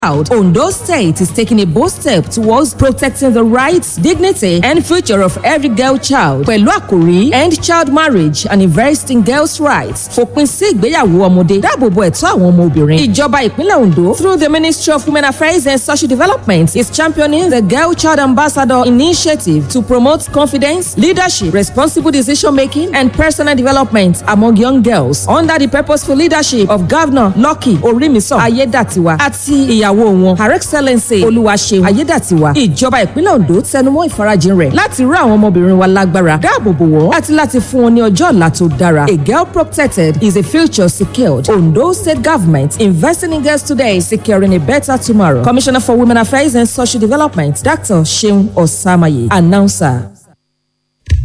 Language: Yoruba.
Out, Ondo State is taking a bold step towards protecting the rights, dignity, and future of every girl child. Pẹ̀lú àkòrí End Child Marriage and Invest in Girls' Rights. Fòpin sí ìgbéyàwó ọmọdé. Dáàbòbo ẹ̀tọ́ àwọn ọmọ obìnrin. Ìjọba ìpínlẹ̀ Ondo through the Ministry of Women Affairs and Social Development is championing the Girl Child Ambassador Initiative to promote confidence, leadership, responsible decision making, and personal development among young girls under the purposeful leadership of Governor Lucky Orimiso Ayedatiwa àti ìyàwó wọn Her Excellency Olúwaṣeun Ayédàtiwa. Ìjọba ìpínlẹ̀ Ondo tẹnumọ́ ìfarajìn rẹ̀ láti rú àwọn ọmọbìnrin wa lágbára dáàbòbò wọ́n àti láti fún wọn ní ọjọ́ ọ̀la tó dára. A girl protected is a future secured. Ondo State Government investing in girls today securing a better tomorrow. Commissioner for Women Affairs and Social Development Dr. Seun Osamaye announcer.